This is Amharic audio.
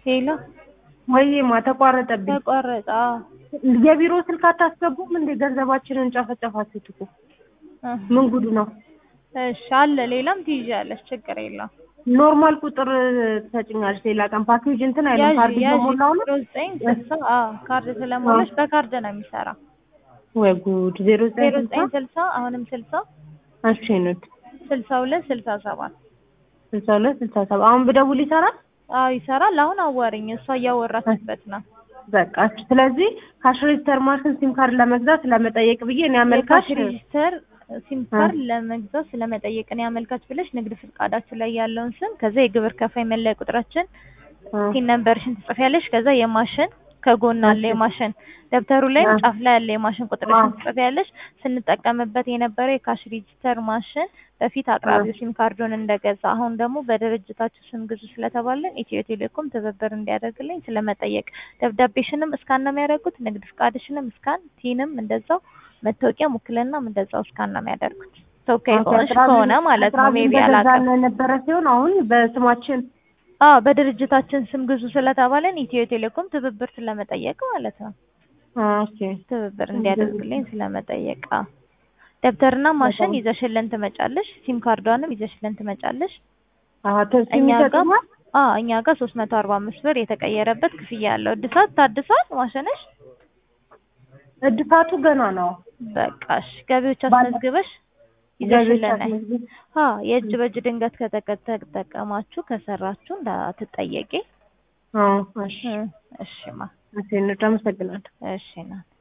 ሄሎ ወይማ ተቋረጠብኝ። ተቋረጠ። አዎ። የቢሮ ስልክ አታስገቡም እንዴ? ገንዘባችንን ጨፈጨፋችሁት እኮ ምን ጉድ ነው? እሺ አለ ሌላም ትይዣለሽ፣ ችግር የለውም። ኖርማል ቁጥር ትሰጭኛለሽ ሌላ ቀን ፓኬጅ እንትን አይልም። ያዥ ካርድ ያዥ በሞላው ነው። ዜሮ ዘጠኝ ስልሳ አዎ ካርድ ስለሞላሽ በካርድ ነው የሚሰራ። ወይ ጉድ! ዜሮ ዘጠኝ ዜሮ ስልሳ ዘጠኝ ስልሳ አሁንም ስልሳ እሺ ኑት ስልሳ ሁለት ስልሳ ሰባት ስልሳ ሁለት ስልሳ ሰባት አሁን ብደውል ይሰራል? አዎ ይሰራል። አሁን አዋሪኝ፣ እሷ እያወራችበት ነው። በቃ እሺ። ስለዚህ ካሽ ሬጅስተር ማሽን ሲም ካርድ ለመግዛት ለመጠየቅ ብዬ እኔ አመልካች የካሽ ሬጂስተር ሲም ካርድ ለመግዛት ስለመጠየቅ ነው ያመልካች ብለሽ ንግድ ፍቃዳችን ላይ ያለውን ስም ከዛ የግብር ከፋይ መለያ ቁጥራችን ሲን ነምበርሽን ትጽፊያለሽ። ከዛ የማሽን ከጎን አለ የማሽን ደብተሩ ላይም ጫፍ ላይ ያለ የማሽን ቁጥርሽን ትጽፊያለሽ። ስንጠቀምበት የነበረው የካሽ ሬጂስተር ማሽን በፊት አቅራቢው ሲም ካርዱን እንደገዛ አሁን ደግሞ በድርጅታችሁ ስም ግዙ ስለተባለን ኢትዮ ቴሌኮም ትብብር እንዲያደርግልኝ ስለመጠየቅ ደብዳቤሽንም እስካን ነው የሚያደርጉት። ንግድ ፍቃድሽንም እስካን፣ ቲንም እንደዛው፣ መታወቂያ ውክልናም እንደዛው እስካን ነው የሚያደርጉት። ተወካይ ሆነሽ ከሆነ ማለት ነው ሜቢ አላውቅም። ነበረ ሲሆን አሁን በስማችን አዎ በድርጅታችን ስም ግዙ ስለተባለን ኢትዮ ቴሌኮም ትብብር ስለመጠየቅ ማለት ነው። ኦኬ ትብብር እንዲያደርግልኝ ስለመጠየቅ አዎ። ደብተርና ማሽን ይዘሽልን ትመጫለሽ። ሲም ካርዷንም ይዘሽልን ትመጫለሽ። አዎ ተሲም እኛ ጋር ይሰጡናል። አዎ እኛ ጋር ሶስት መቶ አርባ አምስት ብር የተቀየረበት ክፍያ ያለው እድሳት ታድሷል ማሽንሽ። እድሳቱ ገና ነው። በቃሽ ገቢዎች ባለ- አስመዝግበሽ ገቢዎች ይዘሽልን ነይ። አስመዝግብ- አዎ የእጅ በእጅ ድንገት ከተጠቀማችሁ ከሰራችሁ እንዳትጠየቂ። አዎ እሺ እሺማ እሺ፣ አመሰግናለሁ። እሺ ናት